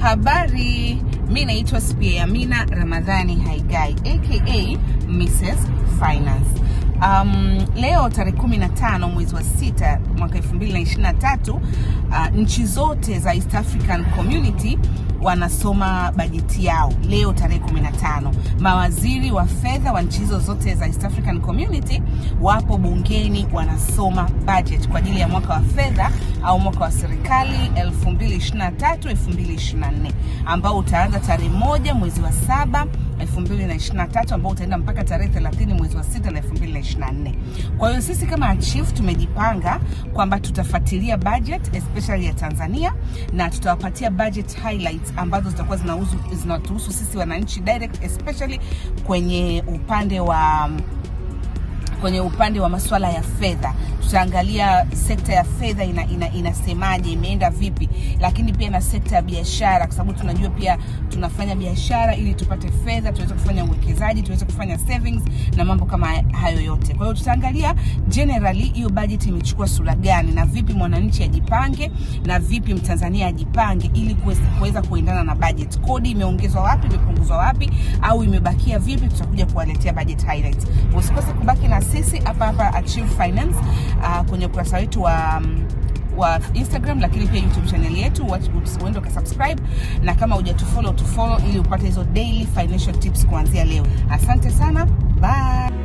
Habari, mi naitwa Spia Amina Ramadhani Haigai aka Mrs Finance. Um, leo tarehe 15 mwezi wa sita mwaka 2023 uh, nchi zote za East African Community wanasoma bajeti yao leo tarehe 15. Mawaziri wa fedha wa nchi hizo zote za East African Community wapo bungeni wanasoma budget kwa ajili ya mwaka wa fedha au mwaka wa serikali 2023 2024 ambao utaanza tarehe moja mwezi wa saba 2023 ambao utaenda mpaka tarehe 30 mwezi wa sita na 2024. Kwa hiyo sisi kama Achieve tumejipanga kwamba tutafuatilia budget especially ya Tanzania na tutawapatia budget highlights ambazo zitakuwa zinahusu zinatuhusu sisi wananchi direct especially kwenye upande wa kwenye upande wa masuala ya fedha tutaangalia sekta ya fedha ina, ina, inasemaje imeenda vipi lakini pia na sekta ya biashara kwa sababu tunajua pia tunafanya biashara ili tupate fedha tuweze kufanya uwekezaji tuweze kufanya savings na mambo kama hayo yote kwa hiyo tutaangalia generally hiyo budget imechukua sura gani na vipi mwananchi ajipange na vipi mtanzania ajipange ili kuweza kuendana na budget kodi imeongezwa wapi imepunguzwa wapi au imebakia vipi tutakuja kuwaletea budget highlights usikose kubaki na sisi hapa hapa Achieve Finance uh, kwenye ukurasa wetu wa um, wa Instagram lakini pia YouTube channel yetu, uende ukasubscribe, na kama hujatufollow tufollow, ili upate hizo daily financial tips kuanzia leo. Asante sana, bye.